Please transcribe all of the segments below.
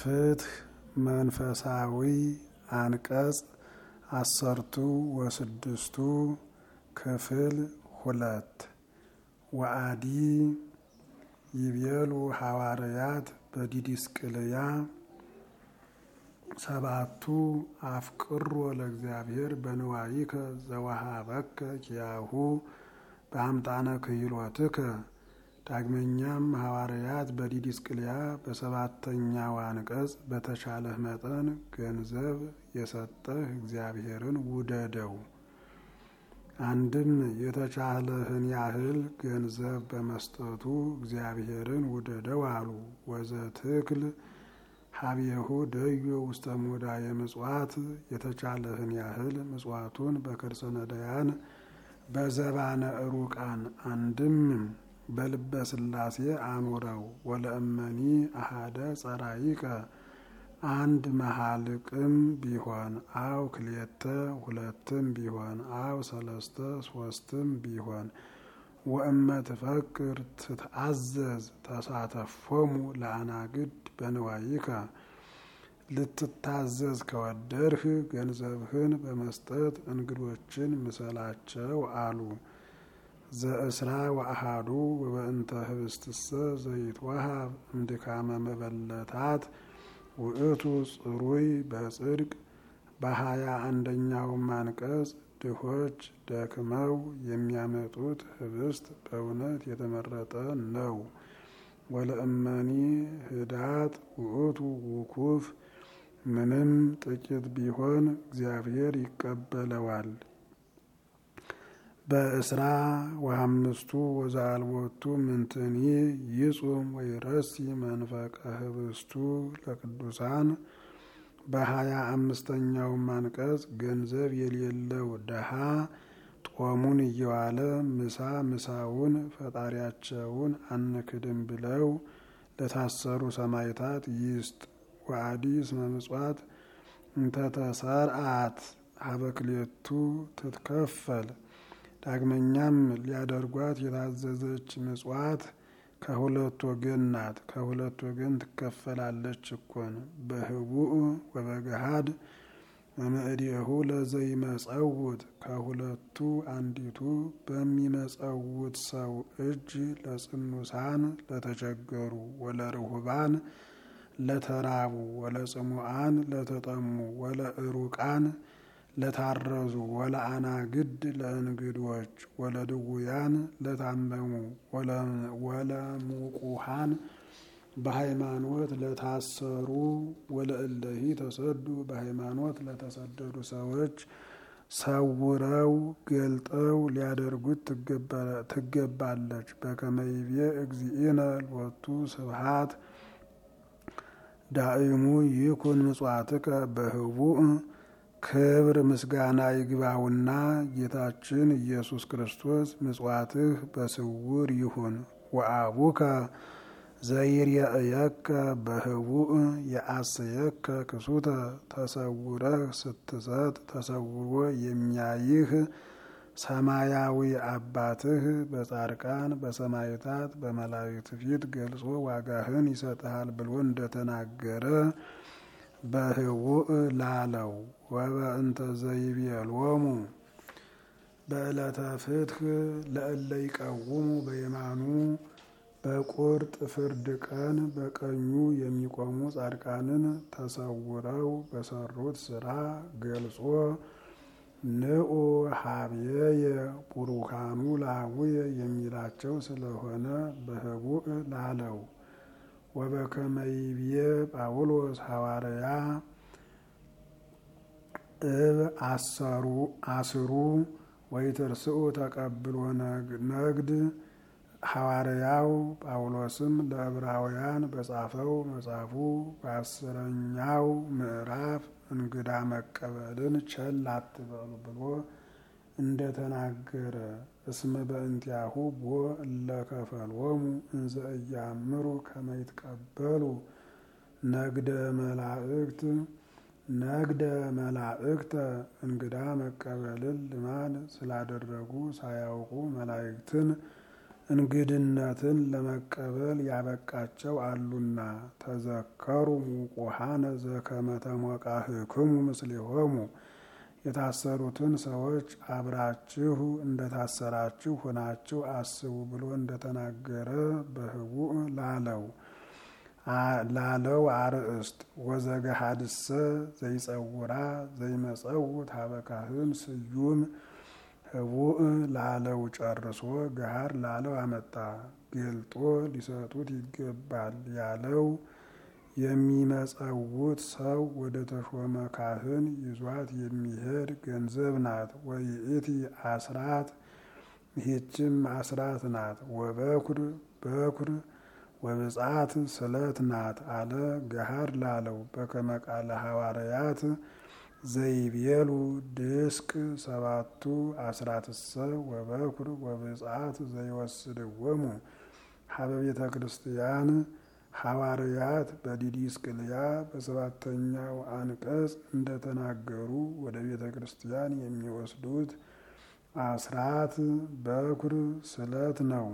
ፍትህ መንፈሳዊ አንቀጽ አሰርቱ ወስድስቱ ክፍል ሁለት ወአዲ ይቤሉ ሐዋርያት በዲዲስቅልያ ሰባቱ አፍቅሮ ለእግዚአብሔር በንዋይከ ዘወሃበከ ኪያሁ በአምጣነ ክህሎትከ። ዳግመኛም ሐዋርያት በዲዲስቅልያ በሰባተኛው አንቀጽ በተቻለህ መጠን ገንዘብ የሰጠህ እግዚአብሔርን ውደደው። አንድም የተቻለህን ያህል ገንዘብ በመስጠቱ እግዚአብሔርን ውደደው አሉ። ወዘትክል ሀብየሁ ደዮ ውስተ ሙዳየ ምጽዋት የተቻለህን ያህል ምጽዋቱን በከርሰ ነዳያን በዘባነ ሩቃን አንድም በልበ ሥላሴ አኑረው። ወለእመኒ አሃደ ጸራይቀ አንድ መሀልቅም ቢሆን አው ክልኤተ ሁለትም ቢሆን አው ሰለስተ ሶስትም ቢሆን ወእመ ትፈቅር ትትአዘዝ ተሳተፎሙ ለአናግድ በንዋይከ ልትታዘዝ ከወደድህ ገንዘብህን በመስጠት እንግዶችን ምሰላቸው አሉ። ዘእስራ ወአሃዱ ወበእንተ ህብስትሰ ዘይትወሃብ እምድካመ መበለታት ውእቱ ጽሩይ በጽድቅ በሀያ አንደኛውም አንቀጽ ድሆች ደክመው የሚያመጡት ህብስት በእውነት የተመረጠ ነው። ወለእመኒ ህዳጥ ውእቱ ውኩፍ ምንም ጥቂት ቢሆን እግዚአብሔር ይቀበለዋል። በእስራ ወአምስቱ ወዘአልቦቱ ምንትኒ ይጹም ወይረሲ መንፈቀ ህብስቱ ለቅዱሳን በሀያ አምስተኛውም አንቀጽ ገንዘብ የሌለው ደሃ ጦሙን እየዋለ ምሳ ምሳውን ፈጣሪያቸውን አንክድም ብለው ለታሰሩ ሰማዕታት ይስጥ። ወአዲ እስመ ምጽዋት እንተተሰርአት ሀበክሌቱ ትትከፈል። ዳግመኛም ሊያደርጓት የታዘዘች ምጽዋት ከሁለት ወገን ናት። ከሁለት ወገን ትከፈላለች እኮን በህቡእ ወበገሃድ መምእዲሁ ለዘይመጸውት ከሁለቱ አንዲቱ በሚመጸውት ሰው እጅ ለጽኑሳን ለተቸገሩ፣ ወለርሁባን ለተራቡ፣ ወለጽሙአን ለተጠሙ፣ ወለእሩቃን ለታረዙ፣ ወለአናግድ ለእንግዶች፣ ወለድውያን ለታመሙ፣ ወለሙቁሃን በሃይማኖት ለታሰሩ፣ ወለእለሂ ተሰዱ በሃይማኖት ለተሰደዱ ሰዎች ሰውረው ገልጠው ሊያደርጉት ትገባለች። በከመይቤ እግዚእነ ሎቱ ስብሃት ዳእሙ ይኩን ምጽዋትከ በህቡእ ክብር ምስጋና ይግባውና ጌታችን ኢየሱስ ክርስቶስ ምጽዋትህ በስውር ይሁን። ወአቡከ ዘይርየእየከ በህቡእ የአስየከ ክሱተ ተሰውረህ ስትሰጥ ተሰውሮ የሚያይህ ሰማያዊ አባትህ በጻድቃን በሰማዕታት በመላእክት ፊት ገልጾ ዋጋህን ይሰጥሃል ብሎ እንደተናገረ በህቡእ ላለው ወበእንተ ዘይቤሎሙ በዕለተ ፍትህ ለእለ ይቀውሙ በየማኑ በቁርጥ ፍርድ ቀን በቀኙ የሚቆሙ ጻድቃንን ተሰውረው በሰሩት ስራ ገልጾ ንዑ ሀብየየ ቡሩካኑ ላቡየ የሚላቸው ስለሆነ በህቡእ ላለው ወበከመይብዬ ጳውሎስ ሐዋርያ እብ አሰሩ አስሩ ወይትርስኡ ተቀብሎ ነግድ ሐዋርያው ጳውሎስም ለዕብራውያን በጻፈው መጽሐፉ በአስረኛው ምዕራፍ እንግዳ መቀበልን ቸል አትበሉ ብሎ እንደተናገረ እስመ በእንቲአሁ ቦ እለከፈልዎሙ እንዘ እያምሩ ከመ ይትቀበሉ ነግደ መላእክት ነግደ መላእክተ እንግዳ መቀበልን ልማድ ስላደረጉ ሳያውቁ መላእክትን እንግድነትን ለመቀበል ያበቃቸው አሉና። ተዘከሩ ሙቁሃነ ዘከመ ተሞቃህክሙ ምስሌሆሙ የታሰሩትን ሰዎች አብራችሁ እንደታሰራችሁ ሆናችሁ አስቡ ብሎ እንደተናገረ በህቡዕ ላለው ላለው አርእስት ወዘገሃድሰ ዘይጸውራ ዘይመጸውት ሀበካህን ስዩም ህቡዕ ላለው ጨርሶ ገሃድ ላለው አመጣ። ገልጦ ሊሰጡት ይገባል ያለው የሚመጸውት ሰው ወደ ተሾመ ካህን ይዟት የሚሄድ ገንዘብ ናት። ወይእቲ አስራት ይህችም አስራት ናት። ወበኩር በኩር ወብጻት ስለት ናት አለ ገሃድ ላለው በከመ ቃለ ሐዋርያት ዘይቤሉ ድስቅ ሰባቱ አስራትሰ ወበኩር ወብጻት ዘይወስድወሙ ሀበ ቤተ ክርስቲያን ሐዋርያት በዲዲስቅልያ በሰባተኛው አንቀጽ እንደተናገሩ ወደ ቤተ ክርስቲያን የሚወስዱት አስራት በኩር ስለት ነው።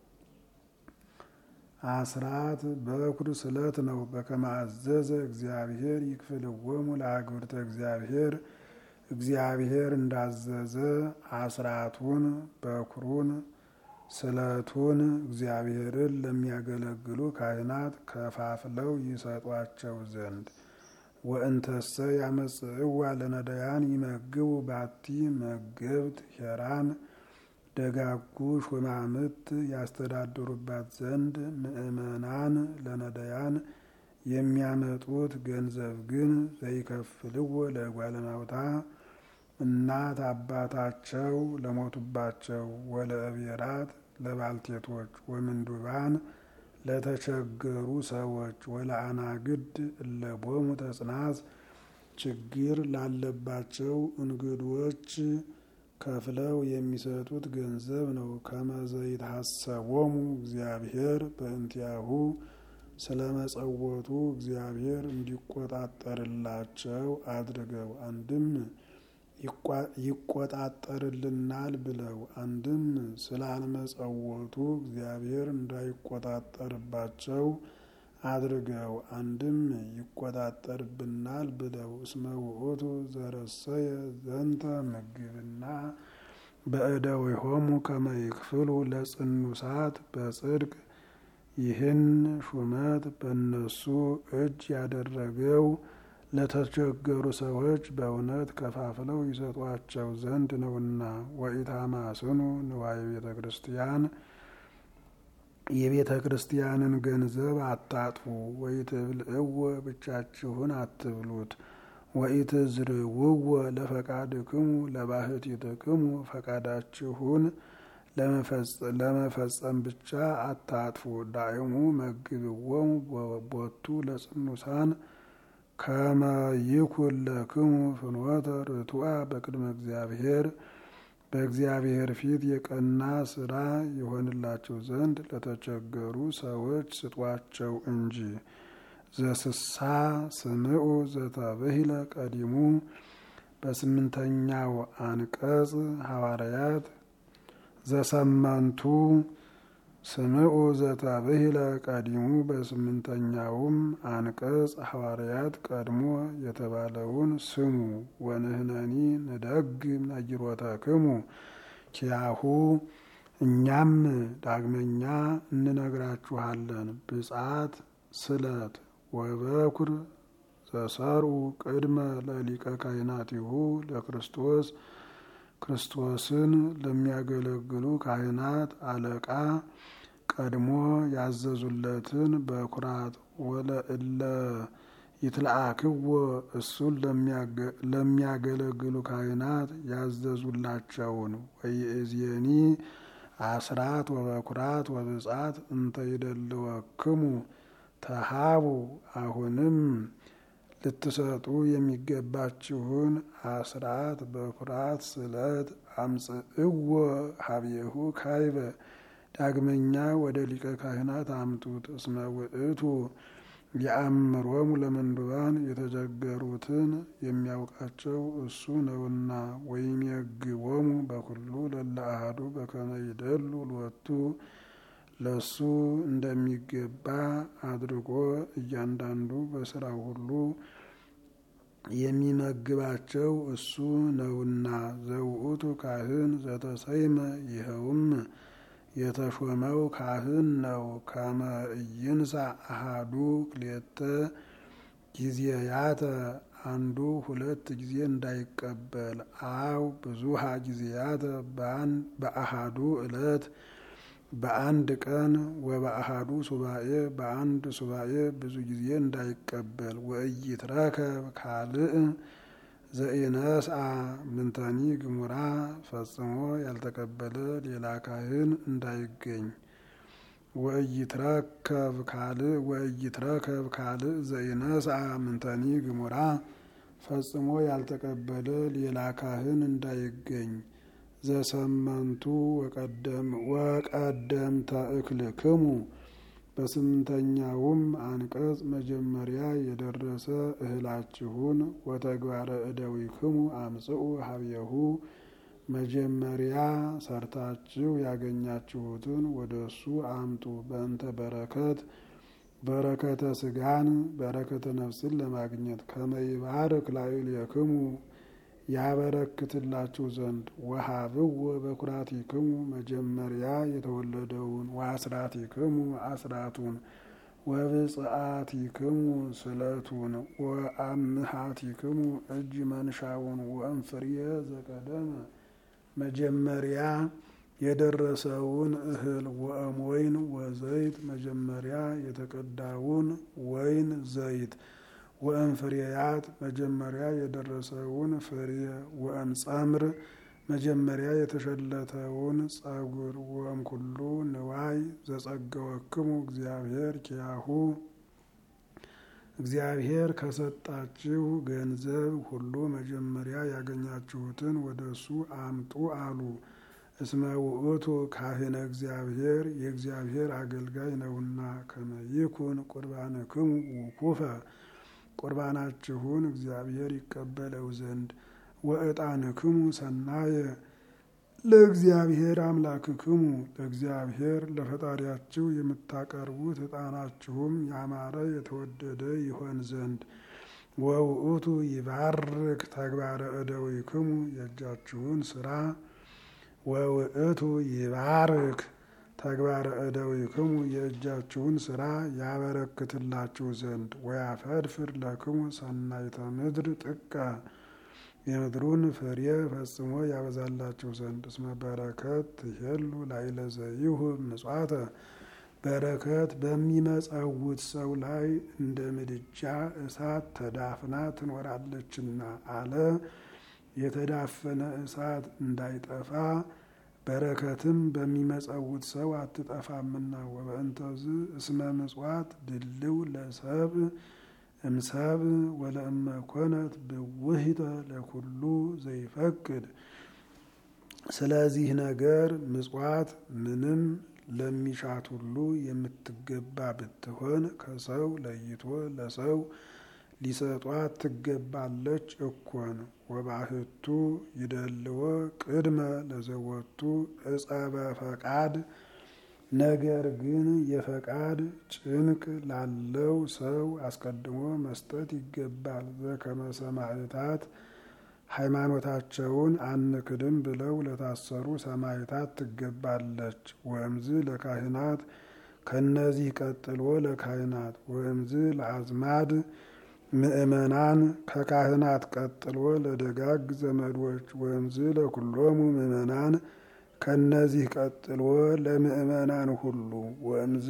አስራት በኩር ስለት ነው። በከመ አዘዘ እግዚአብሔር ይክፍልወሙ ለአግብርተ እግዚአብሔር እግዚአብሔር እንዳዘዘ አስራቱን በኩሩን ስለቱን እግዚአብሔርን ለሚያገለግሉ ካህናት ከፋፍለው ይሰጧቸው ዘንድ ወእንተሰ ያመጽእዋ ለነዳያን ይመግቡ ባቲ መገብት ሄራን ደጋጉ ሹማምት ያስተዳድሩባት ዘንድ ምእመናን ለነዳያን የሚያመጡት ገንዘብ ግን ዘይከፍልዎ ለጓለማውታ እናት አባታቸው ለሞቱባቸው ወለእቤራት ለባልቴቶች ወምንዱባን ለተቸገሩ ሰዎች ወለአናግድ እለቦሙ ተጽናት ችግር ላለባቸው እንግዶች ከፍለው የሚሰጡት ገንዘብ ነው። ከመዘይታሰቦሙ እግዚአብሔር በእንቲያሁ ስለ መጸወቱ እግዚአብሔር እንዲቆጣጠርላቸው አድርገው አንድም ይቆጣጠርልናል ብለው አንድም ስላልመጸወቱ እግዚአብሔር እንዳይቆጣጠርባቸው አድርገው አንድም ይቆጣጠርብናል ብለው እስመ ውእቱ ዘረሰየ ዘንተ ምግብና በእደዊሆሙ ከመ ይክፍሉ ለጽኑሳት በጽድቅ ይህን ሹመት በእነሱ እጅ ያደረገው ለተቸገሩ ሰዎች በእውነት ከፋፍለው ይሰጧቸው ዘንድ ነውና። ወኢታማስኑ ንዋየ ቤተ ክርስቲያን የቤተ ክርስቲያንን ገንዘብ አታጥፉ። ወኢትብልዕዎ ብቻችሁን አትብሉት። ወኢትዝርውዎ ለፈቃድክሙ ለባህቲትክሙ ፈቃዳችሁን ለመፈጸም ብቻ አታጥፉ። ዳይሙ መግብዎሙ ቦቱ ለጽኑሳን ከመ ይኩን ለክሙ ፍኖተ ርቱዐ በቅድመ እግዚአብሔር በእግዚአብሔር ፊት የቀና ስራ የሆንላቸው ዘንድ ለተቸገሩ ሰዎች ስጧቸው እንጂ። ዘስሳ ስምዑ ዘተብሂለ ቀዲሙ በስምንተኛው አንቀጽ ሐዋርያት ዘሰመንቱ ስምዑ ዘተብሂለ ቀዲሙ በስምንተኛውም አንቀጽ ሐዋርያት ቀድሞ የተባለውን ስሙ። ወንህነኒ ንደግም ነጊሮተክሙ ኪያሁ እኛም ዳግመኛ እንነግራችኋለን። ብጻት ስለት ወበኩር ዘሰርኡ ቅድመ ለሊቀ ካህናቲሁ ለክርስቶስ ክርስቶስን ለሚያገለግሉ ካህናት አለቃ ቀድሞ ያዘዙለትን በኩራት ወለእለ ይትለአክዎ እሱን ለሚያገለግሉ ካህናት ያዘዙላቸውን ወይእዜኒ አስራት ወበኩራት ወብጻት እንተ ይደልወክሙ ተሃቡ አሁንም ልትሰጡ የሚገባችሁን አስራት በኩራት ስለት አምጽእዎ ሀብየሁ ካይበ ዳግመኛ ወደ ሊቀ ካህናት አምጡት። እስመ ውእቱ የአምሮሙ ለምንዱባን የተቸገሩትን የሚያውቃቸው እሱ ነውና። ወይም የግቦሙ በኩሉ ለለ አሐዱ በከመ ይደሉ ሎቱ ለሱ እንደሚገባ አድርጎ እያንዳንዱ በስራው ሁሉ የሚመግባቸው እሱ ነውና ዘውእቱ ካህን ዘተሰይመ ይኸውም የተሾመው ካህን ነው። ከመ ኢይንሣ አሃዱ ክልኤተ ጊዜያተ አንዱ ሁለት ጊዜ እንዳይቀበል አው ብዙሃ ጊዜያተ በአሃዱ ዕለት በአንድ ቀን ወበአሃዱ ሱባኤ በአንድ ሱባኤ ብዙ ጊዜ እንዳይቀበል ወኢይትረከብ ካልእ ዘኢነስአ ምንተኒ ግሙራ ፈጽሞ ያልተቀበለ ሌላ ካህን እንዳይገኝ ወኢይትረከብ ካልእ ወኢይትረከብ ካልእ ዘኢነስአ ምንተኒ ግሙራ ፈጽሞ ያልተቀበለ ሌላ ካህን እንዳይገኝ ዘሰመንቱ ወቀደምተ እክልክሙ በስምንተኛውም አንቀጽ መጀመሪያ የደረሰ እህላችሁን ወተግባረ እደዊክሙ አምጽኡ ሀብየሁ መጀመሪያ ሰርታችሁ ያገኛችሁትን ወደ እሱ አምጡ። በእንተ በረከት በረከተ ስጋን በረከተ ነፍስን ለማግኘት ከመይባርክ ላዕሌክሙ ያበረክትላችሁ ዘንድ ወሀብዎ በኩራቲክሙ መጀመሪያ የተወለደውን ወአስራቲክሙ አስራቱን ወብጽአቲክሙ ስለቱን ወአምሃቲክሙ እጅ መንሻውን ወእንፍርየ ዘቀደመ መጀመሪያ የደረሰውን እህል ወእምወይን ወዘይት መጀመሪያ የተቀዳውን ወይን ዘይት ወእምፍሬያት መጀመሪያ የደረሰውን ፍሬ ወእምጸምር መጀመሪያ የተሸለተውን ጸጉር ወእምኩሉ ንዋይ ዘጸገወክሙ እግዚአብሔር ኪያሁ እግዚአብሔር ከሰጣችሁ ገንዘብ ሁሉ መጀመሪያ ያገኛችሁትን ወደ እሱ አምጡ አሉ። እስመ ውእቱ ካህነ እግዚአብሔር የእግዚአብሔር አገልጋይ ነውና። ከመ ይኩን ቁርባንክሙ ውኩፈ ቁርባናችሁን እግዚአብሔር ይቀበለው ዘንድ ወዕጣንክሙ ሰናየ ለእግዚአብሔር አምላክክሙ ለእግዚአብሔር ለፈጣሪያችሁ የምታቀርቡት ዕጣናችሁም ያማረ የተወደደ ይሆን ዘንድ ወውእቱ ይባርክ ተግባረ እደዊክሙ የእጃችሁን ስራ ወውእቱ ይባርክ ተግባረ እደዊክሙ የእጃችሁን ስራ ያበረክትላችሁ ዘንድ ወያፈድፍር ለክሙ ሰናይተ ምድር ጥቀ የምድሩን ፍሬ ፈጽሞ ያበዛላችሁ ዘንድ እስመ በረከት ትሄሉ ላዕለ ዘይሁብ ምጽዋተ በረከት በሚመጸውት ሰው ላይ እንደ ምድጃ እሳት ተዳፍና ትኖራለችና አለ። የተዳፈነ እሳት እንዳይጠፋ በረከትም በሚመጸውት ሰው አትጠፋምና። ወበእንተዝ እስመ ምጽዋት ድልው ለሰብ እምሰብ ወለእመ ኮነት ብውህተ ለኩሉ ዘይፈቅድ። ስለዚህ ነገር ምጽዋት ምንም ለሚሻት ሁሉ የምትገባ ብትሆን ከሰው ለይቶ ለሰው ሊሰጧት ትገባለች እኮን። ወባህቱ ይደልዎ ቅድመ ለዘወቱ እጸበ ፈቃድ ነገር ግን የፈቃድ ጭንቅ ላለው ሰው አስቀድሞ መስጠት ይገባል። ዘከመ ሰማዕታት ሃይማኖታቸውን አንክድም ብለው ለታሰሩ ሰማዕታት ትገባለች። ወእምዝ ለካህናት ከነዚህ ቀጥሎ ለካህናት ወእምዝ ለአዝማድ ምእመናን ከካህናት ቀጥሎ ለደጋግ ዘመዶች ወእምዝ ለኩሎሙ ምእመናን ከነዚህ ቀጥሎ ለምእመናን ሁሉ ወእምዝ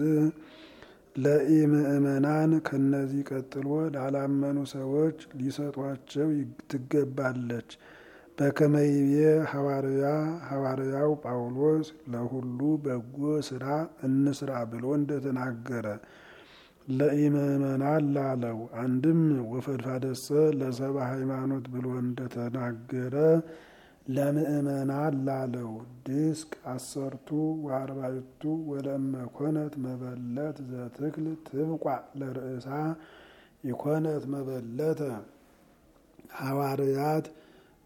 ለኢምእመናን ከነዚህ ቀጥሎ ላላመኑ ሰዎች ሊሰጧቸው ትገባለች። በከመይቤ ሐዋርያ ሐዋርያው ጳውሎስ ለሁሉ በጎ ስራ እንስራ ብሎ እንደተናገረ ለኢምእመናን ላለው አንድም ወፈድፋደሰ ለሰባ ሃይማኖት ብሎ እንደተናገረ ለምእመናን ላለው ድስቅ አሰርቱ ወአርባዕቱ ወለእመ ኮነት መበለት ዘትክል ትብቋዕ ለርእሳ የኮነት መበለተ ሐዋርያት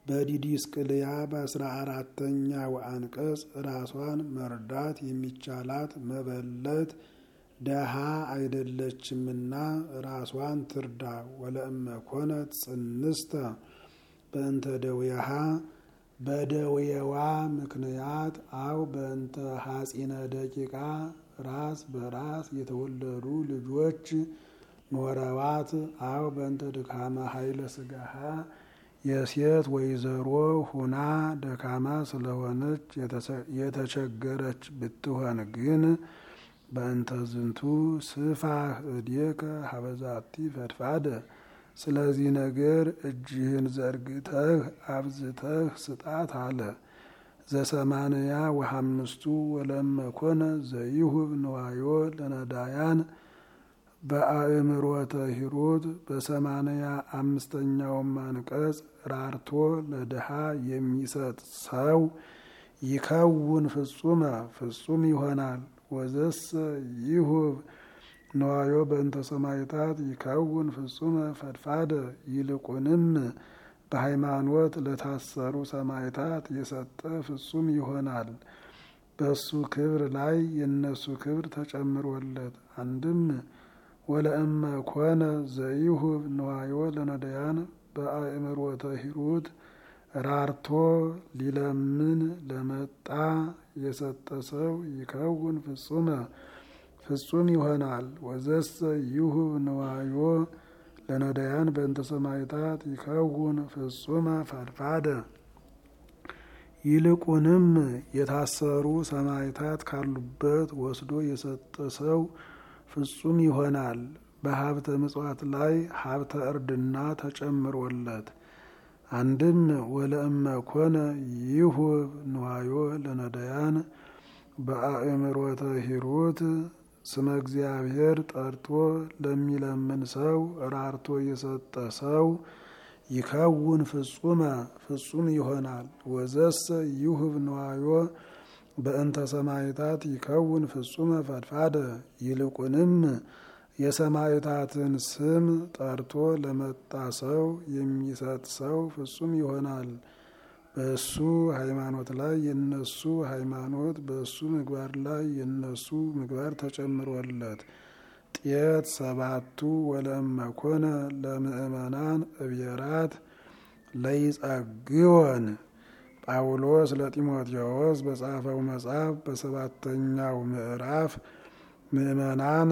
በዲዲስቅልያ በአስራ አራተኛው አንቀጽ ራሷን መርዳት የሚቻላት መበለት ደሃ አይደለችምና ራሷን ትርዳ። ወለእመ ኮነት ጽንስተ በእንተ ደዌሃ በደዌዋ ምክንያት አው በእንተ ሐጺነ ደቂቃ ራስ በራስ የተወለዱ ልጆች ኖረዋት አው በእንተ ድካመ ኃይለ ስጋሃ የሴት ወይዘሮ ሁና ደካማ ስለሆነች የተቸገረች ብትሆን ግን በእንተ ዝንቱ ስፋህ እዴከ ሀበዛቲ ፈድፋደ ስለዚህ ነገር እጅህን ዘርግተህ አብዝተህ ስጣት አለ። ዘሰማንያ ወሐምስቱ ወለመ ኮነ ዘይሁብ ንዋዮ ለነዳያን በአእምሮተ ሂሩት በሰማንያ አምስተኛውም አንቀጽ ራርቶ ለድሃ የሚሰጥ ሰው ይከውን ፍጹመ ፍጹም ይሆናል። ወዘሰ ይሁብ ነዋዮ በእንተ ሰማይታት ይከውን ፍጹመ ፈድፋደ ይልቁንም በሃይማኖት ለታሰሩ ሰማይታት የሰጠ ፍጹም ይሆናል። በሱ ክብር ላይ የነሱ ክብር ተጨምሮለት አንድም ወለእመ ኮነ ዘይሁብ ነዋዮ ለነዳያን በአእምሮተ ሂሩት ራርቶ ሊለምን ለመጣ የሰጠ ሰው ይከውን ፍጹመ ፍጹም ይሆናል። ወዘሰ ይሁብ ንዋዮ ለነዳያን በእንተ ሰማይታት ይከውን ፍጹመ ፈድፋደ ይልቁንም የታሰሩ ሰማይታት ካሉበት ወስዶ የሰጠ ሰው ፍጹም ይሆናል። በሀብተ ምጽዋት ላይ ሀብተ እርድና ተጨምሮለት አንድም ወለእመ ኮነ ይሁብ ንዋዮ ለነዳያን በአእምሮተ ሂሩት ስመ እግዚአብሔር ጠርቶ ለሚለምን ሰው ራርቶ የሰጠ ሰው ይከውን ፍጹመ ፍጹም ይሆናል። ወዘሰ ይሁብ ንዋዮ በእንተ ሰማይታት ይከውን ፍጹመ ፈድፋደ ይልቁንም የሰማይታትን ስም ጠርቶ ለመጣ ሰው የሚሰጥ ሰው ፍጹም ይሆናል። በእሱ ሃይማኖት ላይ የነሱ ሃይማኖት፣ በእሱ ምግባር ላይ የነሱ ምግባር ተጨምሮለት ጤት ሰባቱ ወለእመ ኮነ ለምእመናን እብየራት ለይጸግወን ጳውሎስ ለጢሞቴዎስ በጻፈው መጽሐፍ በሰባተኛው ምዕራፍ ምእመናን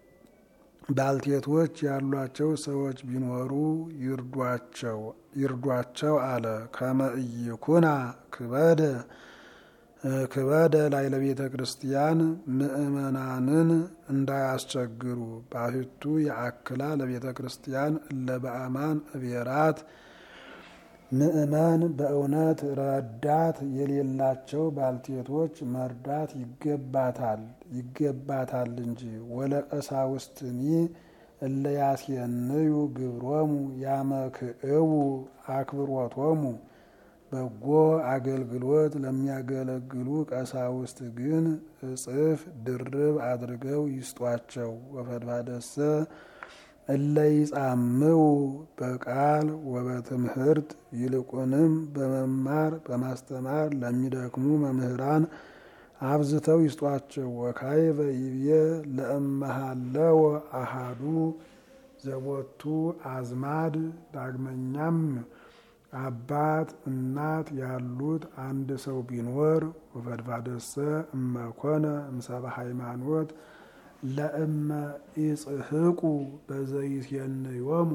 ባልቴቶች ያሏቸው ሰዎች ቢኖሩ ይርዷቸው ይርዷቸው አለ። ከመ ኢይኩና ክበደ ክበደ ላይ ለቤተ ክርስቲያን ምእመናንን እንዳያስቸግሩ ባሕቱ የአክላ ለቤተ ክርስቲያን እለ በአማን እቤራት ምእመን በእውነት ረዳት የሌላቸው ባልቴቶች መርዳት ይገባታል ይገባታል እንጂ ወለቀሳውስትኒ እለ ያስየንዩ ግብሮሙ ያመክእቡ አክብሮቶሙ በጎ አገልግሎት ለሚያገለግሉ ቀሳውስት ግን እጽፍ ድርብ አድርገው ይስጧቸው። ወፈድባደሰ እለ ይጻምው በቃል ወበትምህርት ይልቁንም በመማር በማስተማር ለሚደክሙ መምህራን አብዝተው ይስጧቸው። ወካይበ ይብየ ለእመሃለወ አሃዱ ዘቦቱ አዝማድ ዳግመኛም አባት እናት ያሉት አንድ ሰው ቢኖር ወፈድፋደሰ እመኮነ እምሰበ ሃይማኖት ለእመ ኢጽህቁ በዘይትየንዮሙ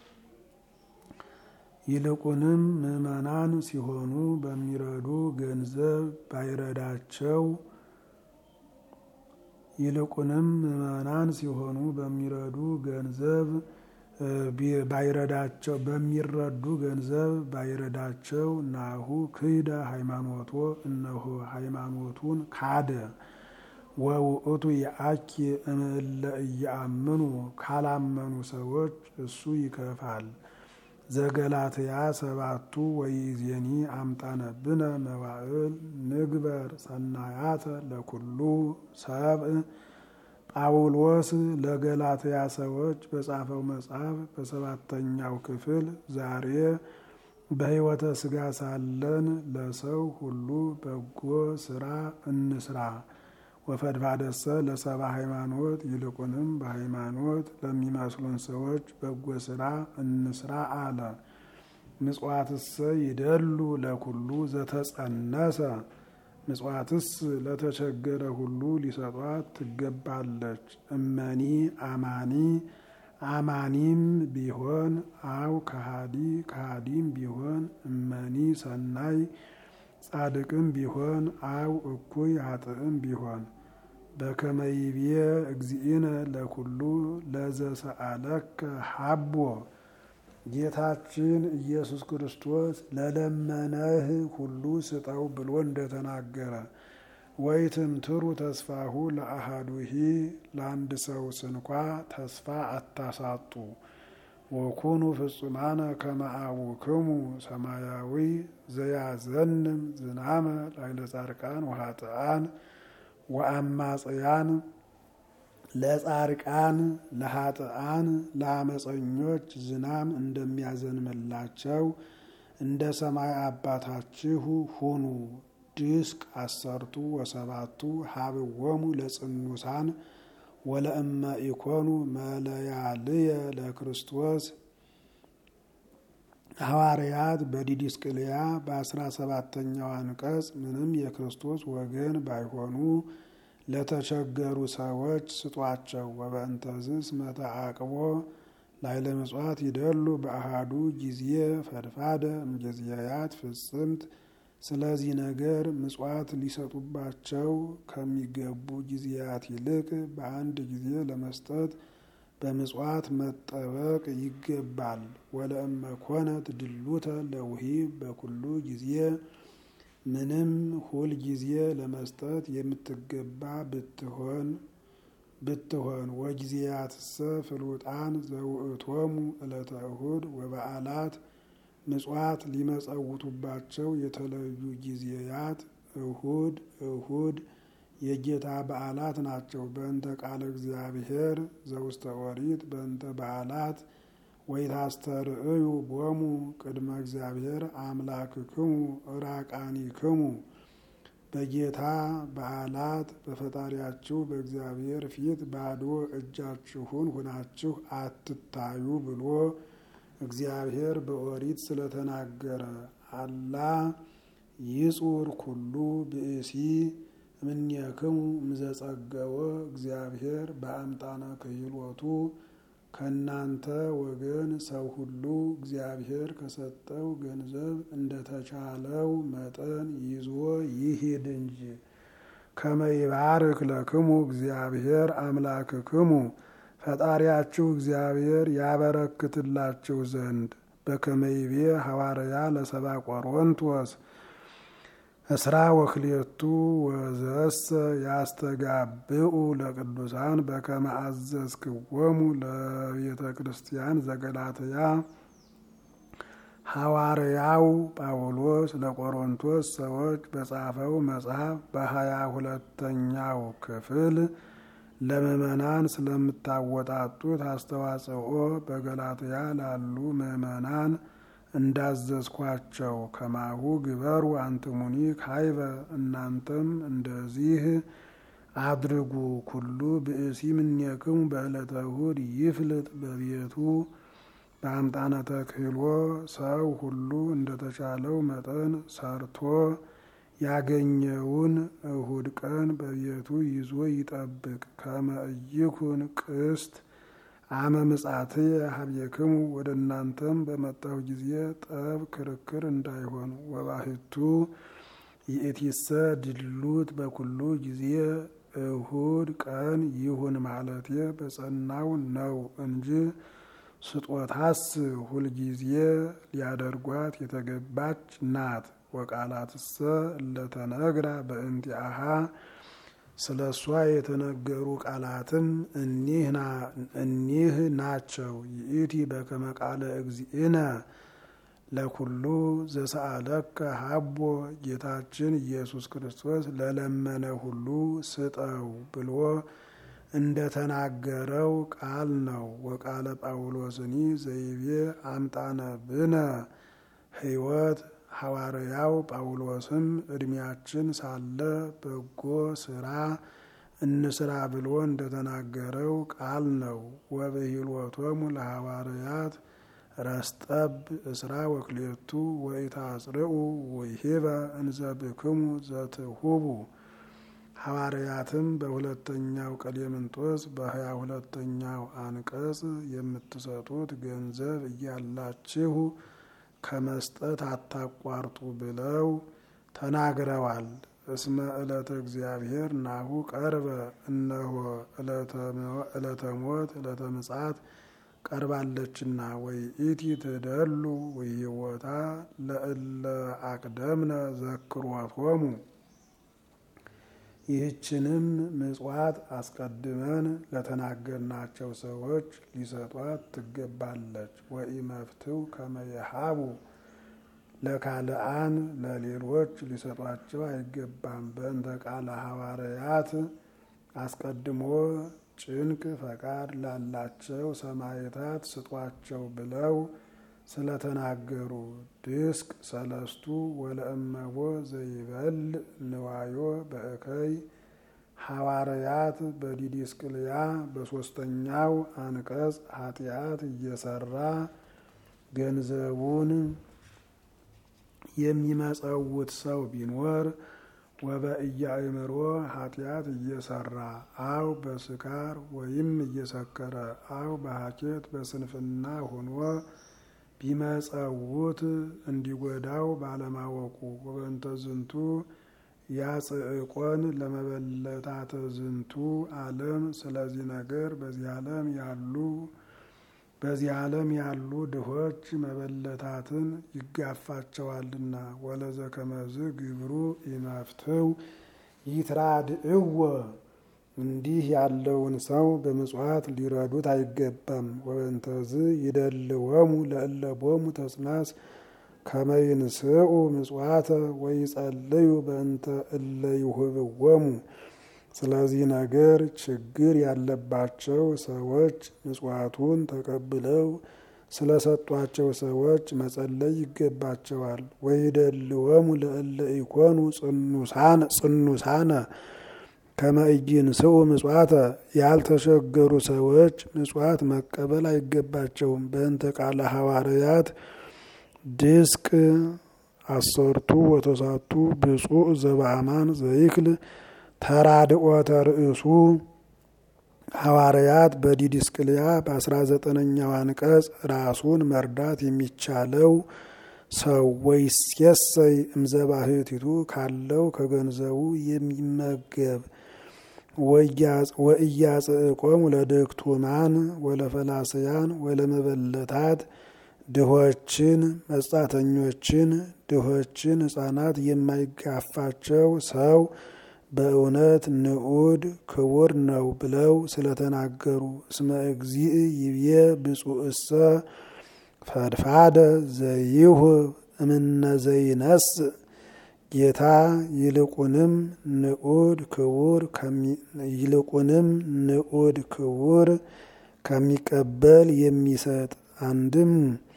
ይልቁንም ምዕመናን ሲሆኑ በሚረዱ ገንዘብ ባይረዳቸው ይልቁንም ምዕመናን ሲሆኑ በሚረዱ ገንዘብ ባይረዳቸው በሚረዱ ገንዘብ ባይረዳቸው ናሁ ክህደ ሃይማኖቶ እነሆ ሃይማኖቱን ካደ። ወውእቱ የአኪ እምእለ እያአምኑ ካላመኑ ሰዎች እሱ ይከፋል። ዘገላትያ ሰባቱ ወይዜኒ አምጣነብነ መዋዕል ንግበር ሰናያተ ለኩሉ ሰብእ ጳውሎስ ለገላትያ ሰዎች በጻፈው መጽሐፍ በሰባተኛው ክፍል ዛሬ በሕይወተ ሥጋ ሳለን ለሰው ሁሉ በጎ ስራ እንስራ። ወፈድፋደሰ ለሰባ ሃይማኖት ይልቁንም በሃይማኖት ለሚመስሉን ሰዎች በጎ ስራ እንስራ አለ። ምጽዋትሰ ይደሉ ለኩሉ ዘተጸነሰ ምጽዋትስ ለተቸገረ ሁሉ ሊሰጧት ትገባለች። እመኒ አማኒ አማኒም ቢሆን አው ከሃዲ ከሃዲም ቢሆን እመኒ ሰናይ ጻድቅም ቢሆን አው እኩይ ኃጥእም ቢሆን በከመይቤ እግዚእነ ለኩሉ ለዘሰአለከ ሀቦ ጌታችን ኢየሱስ ክርስቶስ ለለመነህ ሁሉ ስጠው ብሎ እንደተናገረ ወይትምትሩ ተስፋሁ ለአሃዱሂ ለአንድ ሰው ስንኳ ተስፋ አታሳጡ። ወኩኑ ፍጹማነ ከመ አቡክሙ ሰማያዊ ዘያዘንም ዝናመ ላዕለ ጻድቃን ወኃጥኣን ወአማጽያን ለጻድቃን ለኃጥኣን ለአመፀኞች ዝናም እንደሚያዘንምላቸው እንደ ሰማይ አባታችሁ ሁኑ። ድስቅ አሰርቱ ወሰባቱ ሀብዎሙ ለጽኑሳን ወለእመ ኢኮኑ መለያልየ ለክርስቶስ ሐዋርያት በዲድስቅልያ በአስራ ሰባተኛው አንቀጽ ምንም የክርስቶስ ወገን ባይሆኑ ለተቸገሩ ሰዎች ስጧቸው። ወበእንተዝስ መተአቅቦ ላዕለ ምጽዋት ይደሉ በአሃዱ ጊዜ ፈድፋደ እምጊዜያት ፍጽምት ስለዚህ ነገር ምጽዋት ሊሰጡባቸው ከሚገቡ ጊዜያት ይልቅ በአንድ ጊዜ ለመስጠት በምጽዋት መጠበቅ ይገባል። ወለእመ ኮነት ድሉተ ለውሂብ በኩሉ ጊዜ ምንም ሁል ጊዜ ለመስጠት የምትገባ ብትሆን ብትሆን ወጊዜያትሰ ፍሉጣን ዘውእቶሙ ዕለተ እሁድ ወበዓላት ምጽዋት ሊመጸውቱባቸው የተለዩ ጊዜያት እሁድ እሁድ የጌታ በዓላት ናቸው። በእንተ ቃለ እግዚአብሔር ዘውስተ ኦሪት በእንተ በዓላት ወይታስተርእዩ ቦሙ ቅድመ እግዚአብሔር አምላክክሙ ራቃኒክሙ በጌታ በዓላት በፈጣሪያችሁ በእግዚአብሔር ፊት ባዶ እጃችሁን ሁናችሁ አትታዩ ብሎ እግዚአብሔር በኦሪት ስለተናገረ አላ ይጹር ኩሉ ብእሲ እምኔክሙ እምዘጸገወ እግዚአብሔር በአምጣነ ክህሎቱ ከእናንተ ወገን ሰው ሁሉ እግዚአብሔር ከሰጠው ገንዘብ እንደተቻለው መጠን ይዞ ይሂድ እንጂ። ከመይባርክ ለክሙ እግዚአብሔር አምላክክሙ ፈጣሪያችሁ እግዚአብሔር ያበረክትላችሁ ዘንድ በከመይቤ ሐዋርያ ለሰባ ቆሮንቶስ እስራ ወክልኤቱ ወዘሰ ያስተጋብኡ ለቅዱሳን በከመ አዘዝክዎሙ ለቤተ ክርስቲያን ዘገላትያ ሐዋርያው ጳውሎስ ለቆሮንቶስ ሰዎች በጻፈው መጽሐፍ በሀያ ሁለተኛው ክፍል ለምእመናን ስለምታወጣጡት አስተዋጽኦ በገላትያ ላሉ ምእመናን እንዳዘዝኳቸው ከማሁ ግበሩ አንትሙኒ ካይበ እናንተም እንደዚህ አድርጉ። ኩሉ ብእሲ እምኔክሙ በዕለተ እሁድ ይፍልጥ በቤቱ በአምጣነ ተክህሎ ሰው ሁሉ እንደተቻለው መጠን ሰርቶ ያገኘውን እሁድ ቀን በቤቱ ይዞ ይጠብቅ። ከመ ኢይኩን ቅስት አመ ምጻትየ ሀቤክሙ ወደ እናንተም በመጣሁ ጊዜ ጠብ ክርክር እንዳይሆን። ወባህቱ ይእቲሰ ድሉት በኩሉ ጊዜ እሁድ ቀን ይሁን ማለቴ በጸናው ነው እንጂ ስጦታስ ሁልጊዜ ሊያደርጓት የተገባች ናት። ወቃላትሰ እለተነግራ በእንቲአሃ ስለ እሷ የተነገሩ ቃላትም እኒህ ናቸው። ይእቲ በከመ ቃለ እግዚእነ ለኩሉ ዘሰአለከ ሀቦ ጌታችን ኢየሱስ ክርስቶስ ለለመነ ሁሉ ስጠው ብሎ እንደተናገረው ቃል ነው። ወቃለ ጳውሎስኒ ዘይቤ አምጣነ ብነ ሕይወት ሐዋርያው ጳውሎስም ዕድሜያችን ሳለ በጎ ስራ እንስራ ብሎ እንደተናገረው ቃል ነው። ወብሂልወቶሙ ለሐዋርያት ረስጠብ እስራ ወክሌቱ ወኢታጽርኡ ወይሂበ እንዘ ብክሙ ዘትሁቡ ሐዋርያትም በሁለተኛው ቀሌምንጦስ በሀያ ሁለተኛው አንቀጽ የምትሰጡት ገንዘብ እያላችሁ ከመስጠት አታቋርጡ ብለው ተናግረዋል። እስመ ዕለተ እግዚአብሔር ናሁ ቀርበ እነሆ ዕለተ ሞት ዕለተ ምጽአት ቀርባለችና ወይ ኢቲ ትደሉ ወይወታ ለእለ አቅደምነ ዘክሮቶሙ ይህችንም ምጽዋት አስቀድመን ለተናገርናቸው ሰዎች ሊሰጧት ትገባለች። ወኢመፍትው ከመየሃቡ ለካልአን ለሌሎች ሊሰጧቸው አይገባም። በእንተ ቃለ ሐዋርያት አስቀድሞ ጭንቅ ፈቃድ ላላቸው ሰማዕታት ስጧቸው ብለው ስለተናገሩ ድስቅ ሰለስቱ ወለእመቦ ዘይበል ንዋዮ በእከይ ሐዋርያት በዲዲስቅልያ በሶስተኛው አንቀጽ ኃጢአት እየሰራ ገንዘቡን የሚመጸውት ሰው ቢኖር ወበእያእምሮ ኃጢአት እየሰራ አው በስካር ወይም እየሰከረ አው በሀኬት በስንፍና ሆኖ ቢመጸውት እንዲጎዳው ባለማወቁ ወበንተ ዝንቱ ያጽዕቆን ለመበለታተ ዝንቱ ዓለም ስለዚህ ነገር በዚህ ዓለም ያሉ በዚህ ዓለም ያሉ ድሆች መበለታትን ይጋፋቸዋልና ወለዘ ከመዝ ግብሩ ኢመፍትው ይትራድእዎ እንዲህ ያለውን ሰው በምጽዋት ሊረዱት አይገባም። ወበንተዝ ይደልወሙ ለእለቦሙ ተጽናስ ከመይንስኡ ምጽዋተ ወይጸልዩ በእንተ እለ ይሁብዎሙ። ስለዚህ ነገር ችግር ያለባቸው ሰዎች ምጽዋቱን ተቀብለው ስለሰጧቸው ሰዎች መጸለይ ይገባቸዋል። ወይደልወሙ ለእለ ኢኮኑ ጽኑሳነ ከመእይንስኡ ምጽዋተ ያልተቸገሩ ሰዎች ምጽዋት መቀበል አይገባቸውም። በእንተ ቃለ ሐዋርያት ድስቅ አሰርቱ ወተሳቱ ብፁዕ ዘበአማን ዘይክል ተራድኦተ ርእሱ ሐዋርያት በዲድስቅልያ በአስራ ዘጠነኛው አንቀጽ ራሱን መርዳት የሚቻለው ሰው ወይሴሰይ እምዘባህቲቱ ካለው ከገንዘቡ የሚመገብ ወእያጽእቆሙ ለድክቱማን ወለፈላስያን ወለመበለታት ድሆችን፣ መጻተኞችን፣ ድሆችን ሕፃናት የማይጋፋቸው ሰው በእውነት ንዑድ ክቡር ነው ብለው ስለተናገሩ እስመ እግዚእ ይብዬ ብፁዕሰ ፈድፋደ ዘይሁ እምነ ዘይነስ ጌታ ይልቁንም ንዑድ ክቡር ይልቁንም ንዑድ ክቡር ከሚቀበል የሚሰጥ አንድም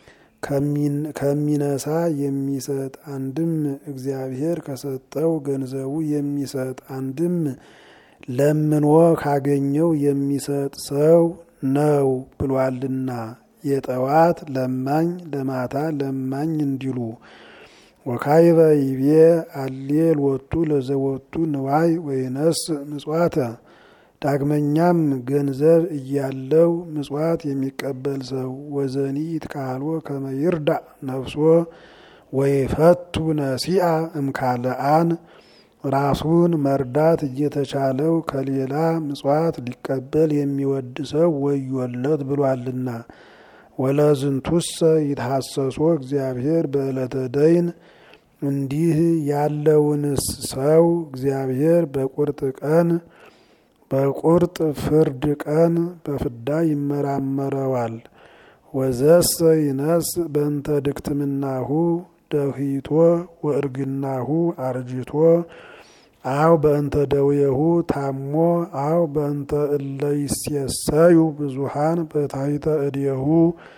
ከሚነሳ የሚሰጥ አንድም እግዚአብሔር ከሰጠው ገንዘቡ የሚሰጥ አንድም ለምኖ ካገኘው የሚሰጥ ሰው ነው ብሏልና የጠዋት ለማኝ ለማታ ለማኝ እንዲሉ ወካይበ ይቤ አሌል ወጡ ለዘወቱ ንዋይ ወይነስ ምጽዋተ ዳግመኛም ገንዘብ እያለው ምጽዋት የሚቀበል ሰው ወዘኒ ይትካልዎ ከመ ይርዳእ ነፍሶ ወይፈቱ ነሲአ እምካልአን ራሱን መርዳት እየተቻለው ከሌላ ምጽዋት ሊቀበል የሚወድ ሰው ወዮለት ብሏልና። ወለዝንቱሰ ይትሐሰሶ እግዚአብሔር በዕለተ ደይን እንዲህ ያለውንስ ሰው እግዚአብሔር በቁርጥ ቀን በቁርጥ ፍርድ ቀን በፍዳ ይመራመረዋል። ወዘሰ ይነስ በእንተ ድክትምናሁ ደሂቶ ወእርግናሁ አርጅቶ አው በእንተ ደውየሁ ታሞ አው በእንተ እለ ይሴሰዩ ብዙሃን በታሕተ እዴሁ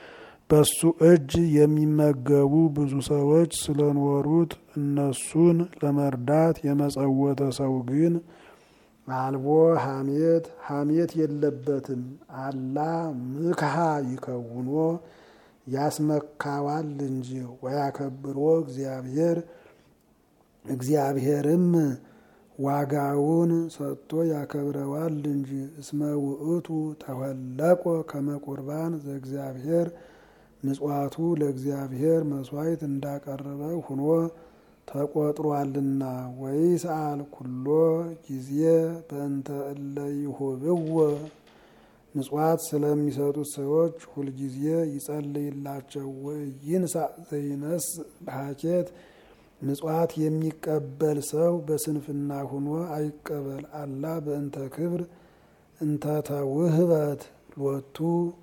በሱ እጅ የሚመገቡ ብዙ ሰዎች ስለኖሩት እነሱን ለመርዳት የመጸወተ ሰው ግን አልቦ ሐሜት ሐሜት የለበትም። አላ ምክሃ ይከውኖ ያስመካዋል እንጂ ወያከብሮ እግዚአብሔር እግዚአብሔርም ዋጋውን ሰጥቶ ያከብረዋል እንጂ እስመ ውእቱ ተወለቆ ከመቁርባን ዘእግዚአብሔር ምጽዋቱ ለእግዚአብሔር መስዋዕት እንዳቀረበ ሁኖ ተቆጥሯልና። ወይስአል ኩሎ ጊዜ በእንተ እለ ይሁብዎ ምጽዋት ስለሚሰጡት ሰዎች ሁልጊዜ ይጸልይላቸው። ወይንሳ ዘይነስ በሀኬት ምጽዋት የሚቀበል ሰው በስንፍና ሁኖ አይቀበል። አላ በእንተ ክብር እንተ ተውህበት ሎቱ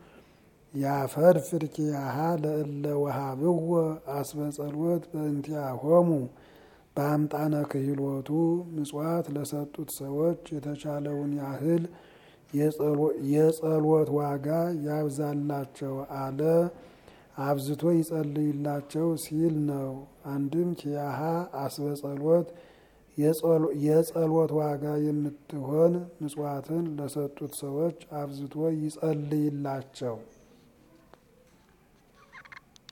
ያፈርፍር ኪያሃ ለእለ ወሃብዎ አስበ ጸሎት በእንቲአሆሙ በአምጣነ ክህሎቱ ምጽዋት ለሰጡት ሰዎች የተቻለውን ያህል የጸሎት ዋጋ ያብዛላቸው አለ። አብዝቶ ይጸልይላቸው ሲል ነው። አንድም ኪያሃ አስበ ጸሎት የጸሎት ዋጋ የምትሆን ምጽዋትን ለሰጡት ሰዎች አብዝቶ ይጸልይላቸው።